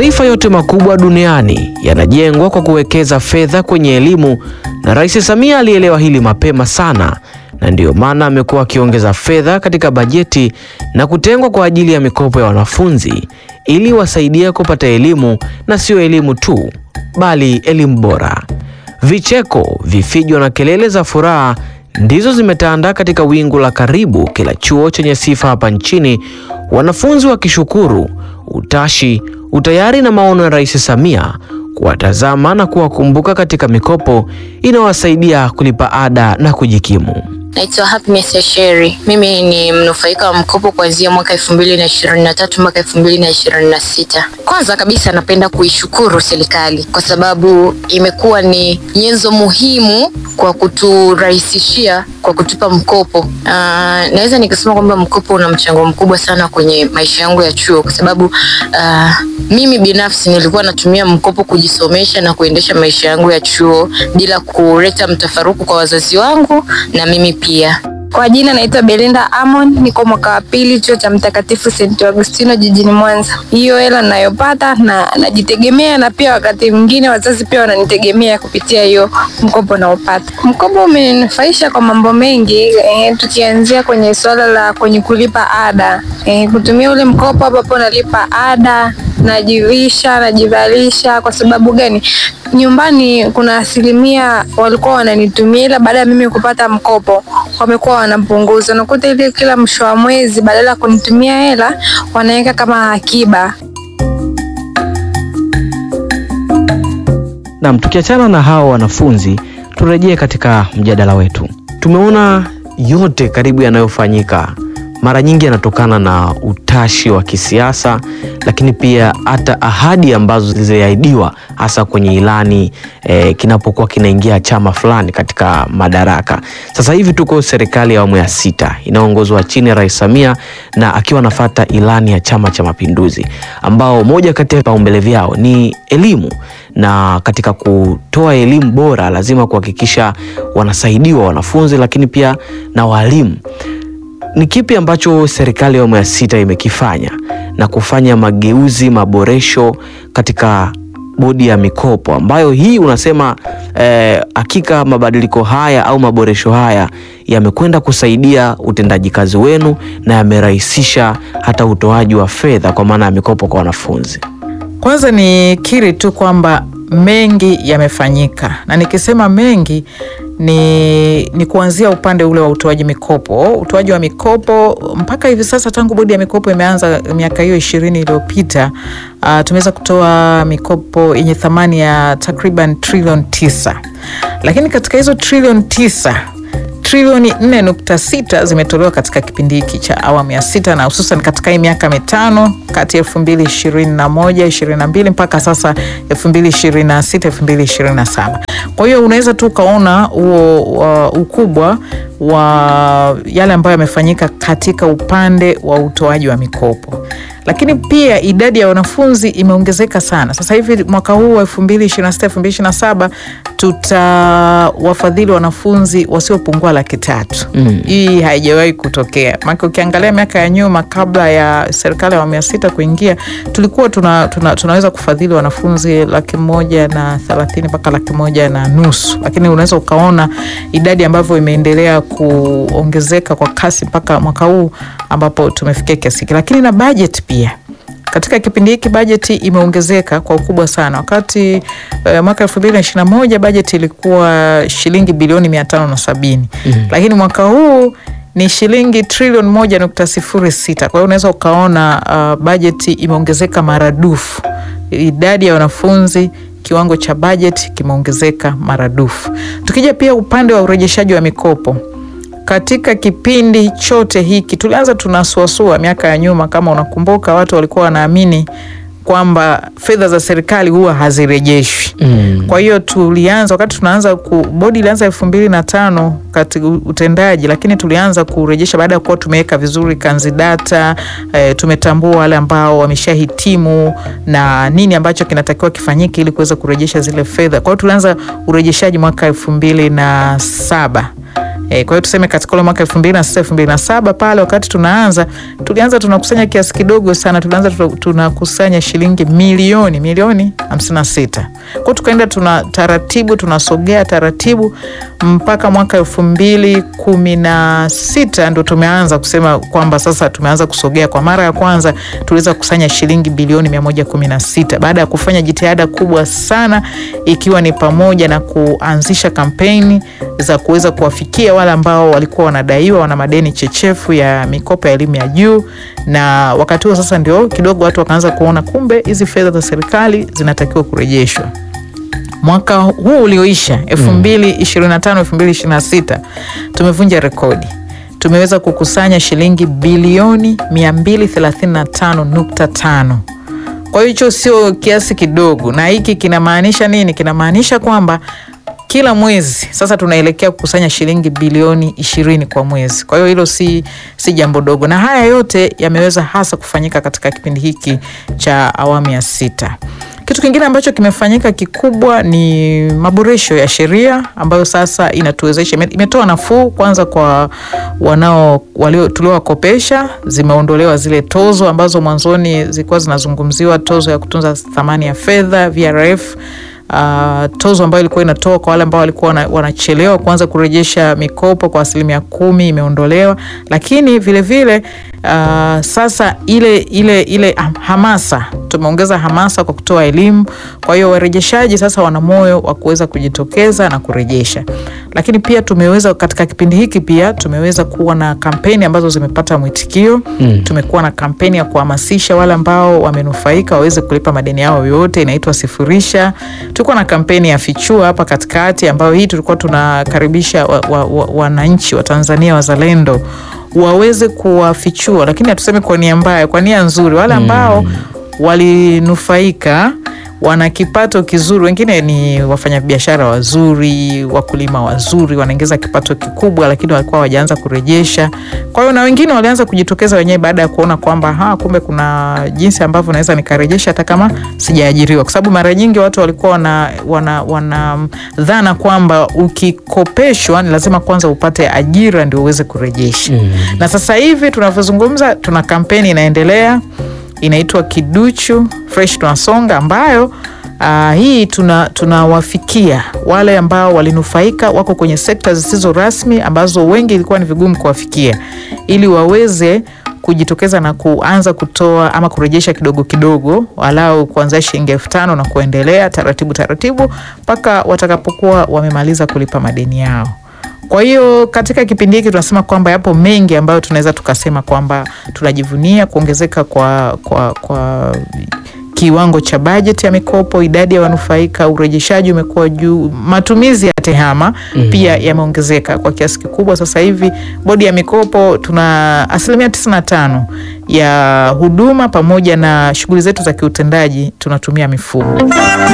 Mataifa yote makubwa duniani yanajengwa kwa kuwekeza fedha kwenye elimu, na Rais Samia alielewa hili mapema sana, na ndiyo maana amekuwa akiongeza fedha katika bajeti na kutengwa kwa ajili ya mikopo ya wanafunzi ili wasaidie kupata elimu, na sio elimu tu, bali elimu bora. Vicheko, vifijo na kelele za furaha ndizo zimetanda katika wingu la karibu kila chuo chenye sifa hapa nchini, wanafunzi wakishukuru utashi, utayari na maono ya Rais Samia kuwatazama na kuwakumbuka katika mikopo inayowasaidia kulipa ada na kujikimu. Naitwa Happiness Asheri. Mimi ni mnufaika wa mkopo kuanzia mwaka elfu mbili na ishirini na tatu mpaka elfu mbili na ishirini na sita. Kwanza kabisa napenda kuishukuru serikali kwa sababu imekuwa ni nyenzo muhimu kwa kuturahisishia kwa kutupa mkopo. Uh, naweza nikasema kwamba mkopo una mchango mkubwa sana kwenye maisha yangu ya chuo kwa sababu uh, mimi binafsi nilikuwa natumia mkopo kujisomesha na kuendesha maisha yangu ya chuo bila kuleta mtafaruku kwa wazazi wangu na mimi pia. Kwa jina naitwa Belinda Amon, niko mwaka wa pili chuo cha Mtakatifu St. Agustino jijini Mwanza. Hiyo hela ninayopata na najitegemea, na pia wakati mwingine wazazi pia wananitegemea kupitia hiyo mkopo naopata. Mkopo umeninufaisha kwa mambo mengi eh, tukianzia kwenye suala la kwenye kulipa ada eh, kutumia ule mkopo hapo nalipa ada najivisha najivalisha. Kwa sababu gani? Nyumbani kuna asilimia walikuwa wananitumia, ila baada ya mimi kupata mkopo wamekuwa wanapunguza. Nakuta ile kila mwisho wa mwezi badala ya kunitumia hela wanaweka kama akiba. Nam, tukiachana na hao wanafunzi, turejee katika mjadala wetu. Tumeona yote karibu yanayofanyika mara nyingi yanatokana na utashi wa kisiasa, lakini pia hata ahadi ambazo ziliahidiwa hasa kwenye ilani eh, kinapokuwa kinaingia chama fulani katika madaraka. Sasa hivi tuko serikali ya awamu ya sita inayoongozwa chini ya Rais Samia na akiwa anafata ilani ya Chama cha Mapinduzi, ambao moja kati ya vipaumbele vyao ni elimu na katika kutoa elimu bora lazima kuhakikisha wanasaidiwa wanafunzi, lakini pia na walimu. Ni kipi ambacho serikali ya awamu ya sita imekifanya na kufanya mageuzi, maboresho katika bodi ya mikopo ambayo hii unasema hakika eh, mabadiliko haya au maboresho haya yamekwenda kusaidia utendaji kazi wenu na yamerahisisha hata utoaji wa fedha kwa maana ya mikopo kwa wanafunzi? Kwanza ni kiri tu kwamba mengi yamefanyika, na nikisema mengi ni, ni kuanzia upande ule wa utoaji mikopo. Utoaji wa mikopo mpaka hivi sasa, tangu bodi ya mikopo imeanza miaka hiyo ishirini iliyopita, uh, tumeweza kutoa mikopo yenye thamani ya takriban trilioni tisa, lakini katika hizo trilioni tisa trilioni 4.6 zimetolewa katika kipindi hiki cha awamu ya sita na hususan katika hii miaka mitano kati ya 2021 22 mpaka sasa 2026 2027. Kwa hiyo unaweza tu ukaona huo uh, ukubwa wa yale ambayo yamefanyika katika upande wa utoaji wa mikopo lakini pia idadi ya wanafunzi imeongezeka sana. Sasa hivi mwaka huu wa 2026 2027 tutawafadhili wanafunzi wasiopungua laki tatu. Mm. Hii haijawahi kutokea, maana ukiangalia miaka ya nyuma kabla ya serikali ya awamu ya sita kuingia tulikuwa tuna, tuna, tunaweza kufadhili wanafunzi laki moja na thelathini mpaka laki moja na nusu, lakini unaweza ukaona idadi ambavyo imeendelea kuongezeka kwa kasi mpaka mwaka huu ambapo tumefikia kiasi hiki, lakini na bajeti pia katika kipindi hiki bajeti imeongezeka kwa ukubwa sana. Wakati uh, mwaka elfu mbili na ishirini na moja bajeti ilikuwa shilingi bilioni mia tano na sabini mm -hmm. lakini mwaka huu ni shilingi trilioni moja nukta sifuri sita. Kwa hiyo unaweza ukaona uh, bajeti imeongezeka maradufu, idadi ya wanafunzi kiwango cha bajeti kimeongezeka maradufu. Tukija pia upande wa urejeshaji wa mikopo katika kipindi chote hiki tulianza tunasuasua miaka ya nyuma, kama unakumbuka, watu walikuwa wanaamini kwamba fedha za serikali huwa hazirejeshwi. Mm. Kwa hiyo tulianza wakati tunaanza ku, bodi ilianza elfu mbili na tano katika utendaji, lakini tulianza kurejesha baada ya kuwa tumeweka vizuri kanzidata e, tumetambua wale ambao wameshahitimu na nini ambacho kinatakiwa kifanyike ili kuweza kurejesha zile fedha. Kwa hiyo tulianza urejeshaji mwaka elfu mbili na saba E, kwa hiyo tuseme katika ule mwaka elfu mbili na sita elfu mbili na saba pale wakati tunaanza tulianza tunakusanya kiasi kidogo sana, tulianza tuna- tunakusanya shilingi milioni milioni hamsini na sita kwao, tukaenda tuna taratibu tunasogea taratibu mpaka mwaka elfu mbili kumi na sita ndo tumeanza kusema kwamba sasa tumeanza kusogea. Kwa mara ya kwanza tuliweza kukusanya shilingi bilioni mia moja kumi na sita baada ya kufanya jitihada kubwa sana, ikiwa ni pamoja na kuanzisha kampeni za kuweza kuwafikia wale ambao walikuwa wanadaiwa wana madeni chechefu ya mikopo ya elimu ya juu, na wakati huo sasa ndio kidogo watu wakaanza kuona kumbe hizi fedha za serikali zinatakiwa kurejeshwa mwaka huu ulioisha elfu mbili ishirini na tano elfu mbili ishirini na sita tumevunja rekodi tumeweza kukusanya shilingi bilioni mia mbili thelathini na tano nukta tano kwa hiyo hicho sio kiasi kidogo na hiki kinamaanisha nini kinamaanisha kwamba kila mwezi sasa tunaelekea kukusanya shilingi bilioni ishirini kwa mwezi. Kwa hiyo hilo si, si jambo dogo, na haya yote yameweza hasa kufanyika katika kipindi hiki cha awamu ya sita. Kitu kingine ambacho kimefanyika kikubwa ni maboresho ya sheria ambayo sasa inatuwezesha, ime- imetoa nafuu kwanza kwa wanao walio tuliowakopesha, zimeondolewa zile tozo ambazo mwanzoni zilikuwa zinazungumziwa, tozo ya kutunza thamani ya fedha VRF uh, tozo ambayo ilikuwa inatoa kwa wale ambao walikuwa wana- wanachelewa kuanza kurejesha mikopo kwa asilimia kumi imeondolewa, lakini vilevile vile, uh, sasa ile ile ile ham- hamasa tumeongeza hamasa kwa kutoa elimu. Kwa hiyo warejeshaji sasa wana moyo wa kuweza kujitokeza na kurejesha, lakini pia tumeweza katika kipindi hiki pia tumeweza kuwa na kampeni ambazo zimepata mwitikio mm. Tumekuwa na kampeni ya kuhamasisha wale ambao wamenufaika waweze kulipa madeni yao yote, inaitwa Sifurisha. Tulikuwa na kampeni ya Fichua hapa katikati, ambayo hii tulikuwa tunakaribisha wananchi wa, wa, wananchi wa Tanzania wazalendo waweze kuwafichua, lakini hatusemi kwa nia mbaya, kwa nia nzuri, wale ambao walinufaika wana kipato kizuri, wengine ni wafanyabiashara wazuri, wakulima wazuri, wanaingiza kipato kikubwa, lakini walikuwa hawajaanza kurejesha. Kwa hiyo na wengine walianza kujitokeza wenyewe baada ya kuona kwamba ha, kumbe kuna jinsi ambavyo naweza nikarejesha hata kama sijaajiriwa, kwa sababu mara nyingi watu walikuwa wana, wana, wana dhana kwamba ukikopeshwa ni lazima kwanza upate ajira ndio uweze kurejesha. Na sasa hivi tunavyozungumza, tuna kampeni inaendelea inaitwa Kiduchu Fresh Tunasonga, ambayo uh, hii tuna tunawafikia wale ambao walinufaika, wako kwenye sekta zisizo rasmi ambazo wengi ilikuwa ni vigumu kuwafikia, ili waweze kujitokeza na kuanza kutoa ama kurejesha kidogo kidogo, walau kuanzia shilingi elfu tano na kuendelea taratibu taratibu mpaka watakapokuwa wamemaliza kulipa madeni yao. Kwa hiyo katika kipindi hiki tunasema kwamba yapo mengi ambayo tunaweza tukasema kwamba tunajivunia kuongezeka kwa, kwa, kwa kiwango cha bajeti ya mikopo, idadi ya wanufaika, urejeshaji umekuwa juu, matumizi ya tehama mm. pia yameongezeka kwa kiasi kikubwa. Sasa hivi bodi ya mikopo tuna asilimia tisini na tano ya huduma pamoja na shughuli zetu za kiutendaji tunatumia mifumo